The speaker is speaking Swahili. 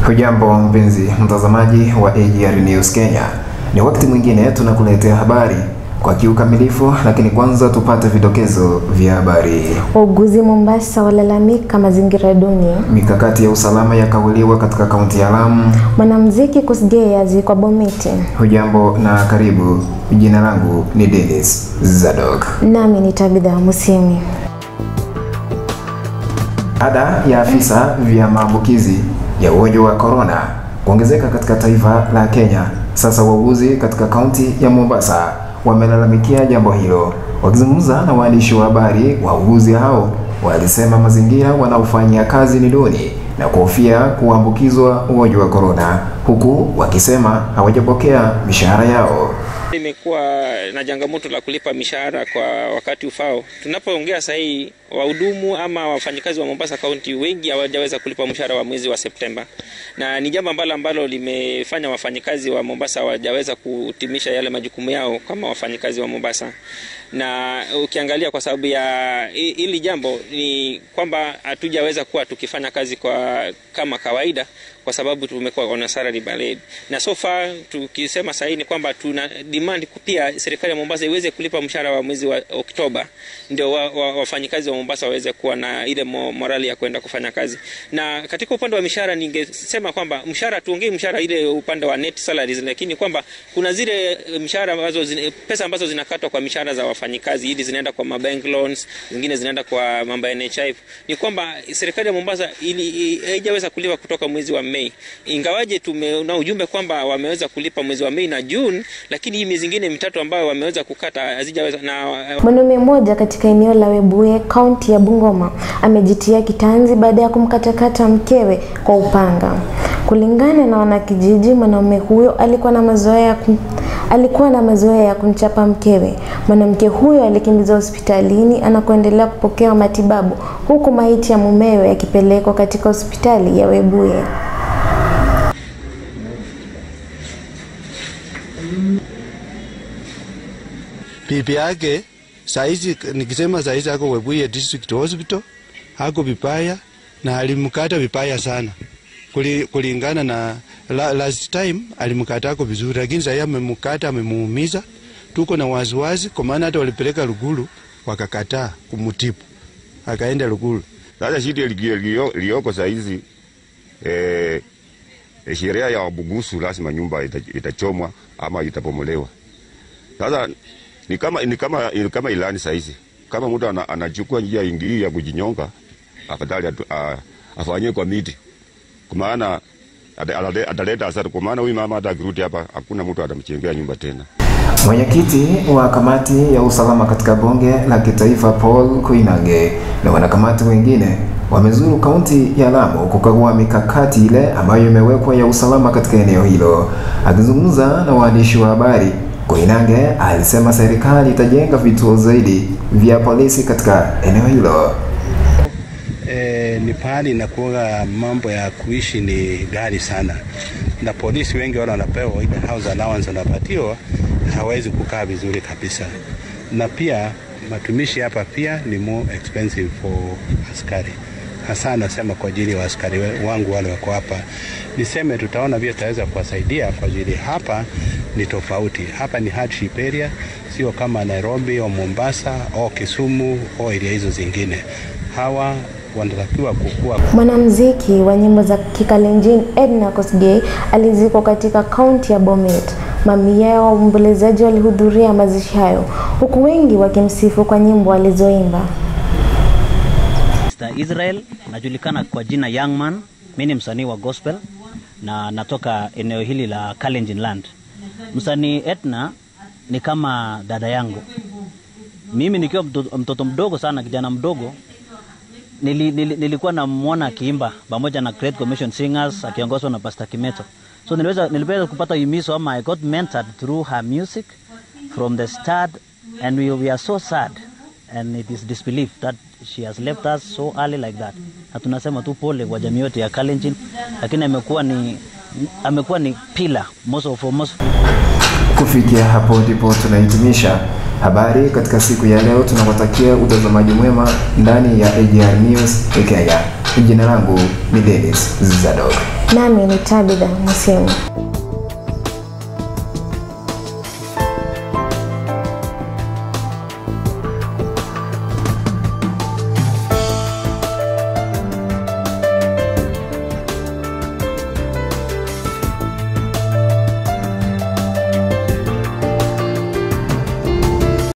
Hujambo mpenzi mtazamaji wa AGR News Kenya, ni wakati mwingine tunakuletea habari kwa kiukamilifu, lakini kwanza tupate vidokezo vya habari. Wauguzi Mombasa walalamika mazingira duni. Mikakati ya usalama yakaguliwa katika kaunti ya Lamu. Mwanamuziki Kosgei azikwa Bomiti. Hujambo na karibu. Jina langu ni Dennis Zadok. Nami ni Tabitha Musimi. Ada ya afisa vya maambukizi ya ugonjwa wa korona kuongezeka katika taifa la Kenya. Sasa wauguzi katika kaunti ya Mombasa wamelalamikia jambo hilo. Wakizungumza na waandishi wa habari, wauguzi hao walisema mazingira wanaofanyia kazi ni duni na kuhofia kuambukizwa ugonjwa wa korona, huku wakisema hawajapokea mishahara yao. Imekuwa na changamoto la kulipa mishahara kwa wakati ufao. Tunapoongea sasa hii, wahudumu ama wafanyikazi wa Mombasa County wengi hawajaweza kulipa mshahara wa mwezi wa Septemba, na ni jambo ambalo ambalo limefanya wafanyikazi wa Mombasa hawajaweza kutimisha yale majukumu yao kama wafanyikazi wa Mombasa. Na ukiangalia kwa sababu ya hili jambo ni kwamba hatujaweza kuwa tukifanya kazi kwa kama kawaida kwa sababu tumekuwa on a salary baled. Na so far tukisema sasa ni kwamba tuna demand pia serikali ya Mombasa iweze kulipa mshahara wa mwezi wa Oktoba ndio wa, wa, wafanyikazi wa Mombasa waweze kuwa na ile morali ya kwenda kufanya kazi. Na katika upande wa mishahara ningesema kwamba mshahara tuongee mshahara ile upande wa net salaries, lakini kwamba kuna zile mshahara ambazo zine, pesa ambazo zinakatwa kwa mishahara za wafanyikazi ili zinaenda kwa mabank loans, zingine zinaenda kwa mambo ya NHIF. Ni kwamba serikali ya Mombasa ili haijaweza kulipa kutoka mwezi wa Mei, ingawaje tumeona ujumbe kwamba wameweza kulipa mwezi wa Mei na June, lakini hii miezi mingine mitatu ambayo wameweza kukata hazijaweza. Na Mwanaume mmoja katika eneo la Webuye, kaunti ya Bungoma, amejitia kitanzi baada ya kumkatakata mkewe kwa upanga. Kulingana na wanakijiji, mwanaume huyo alikuwa na mazoea ya kum... alikuwa na mazoea ya kumchapa mkewe. Mwanamke huyo alikimbizwa hospitalini anakoendelea kupokewa matibabu, huku maiti ya mumewe yakipelekwa katika hospitali ya Webuye. bibi yake saizi, nikisema saizi ako Webuye District Hospital, ako vibaya na alimkata vibaya sana Kuli, kulingana na la, last time alimkata ako vizuri, lakini sasa amemkata amemuumiza. Tuko na wasiwasi, kwa maana hata walipeleka Lugulu wakakataa kumutibu, akaenda Lugulu. Sasa shida iliyoko saizi eh, sheria ya Wabugusu lazima nyumba itachomwa ama itabomolewa. Sasa ni kama, ni kama, ni kama ilani saizi, kama mtu anachukua njia ingii ya kujinyonga, afadhali afanyie kwa miti, kwa maana ataleta hasara, kwa maana huyu mama hata akirudi hapa hakuna mtu atamchengea nyumba tena. Mwenyekiti wa kamati ya usalama katika bunge la kitaifa Paul Koinange na wanakamati wengine wamezuru kaunti ya Lamu kukagua mikakati ile ambayo imewekwa ya usalama katika eneo hilo. Akizungumza na waandishi wa habari, Koinange alisema serikali itajenga vituo zaidi vya polisi katika eneo hilo. E, ni pahali inakuwa mambo ya kuishi ni gari sana, na polisi wengi wale wanapewa ile house allowance wanapatiwa, hawezi kukaa vizuri kabisa, na pia matumishi hapa pia ni more expensive for askari hasa nasema kwa ajili ya askari wangu wale wako hapa. Niseme tutaona pia tutaweza kuwasaidia kwa ajili hapa ni tofauti. Hapa ni hardship area, sio kama Nairobi au Mombasa au Kisumu au area hizo zingine. Hawa wanatakiwa kukua. Mwanamuziki wa nyimbo za Kikalenjin Edna Kosgei alizikwa katika kaunti ya Bomet. Mamia ya waombolezaji walihudhuria mazishi hayo, huku wengi wakimsifu kwa nyimbo alizoimba. Israel, najulikana kwa jina Young Man. Mimi ni msanii wa gospel na natoka eneo hili la Kalenjin Land. Msanii Etna ni kama dada yangu. Mimi nikiwa mtoto mdogo sana, kijana mdogo, nili, nili, nilikuwa namwona akiimba pamoja na Great Commission Singers akiongozwa na Pastor Kimeto. So niliweza, niliweza kupata himizo ama I got mentored through her music from the start and we, we are so sad and it is disbelief that she has left us so early like that. Na tunasema tu pole kwa jamii yote ya Kalenjin, lakini amekuwa ni amekuwa ni pillar most of most. Kufikia hapo ndipo tunahitimisha habari katika siku ya leo. Tunawatakia utazamaji mwema ndani ya AGR News Kenya. Jina langu ni Dennis Zadok. Nami ni Tabitha Musemi.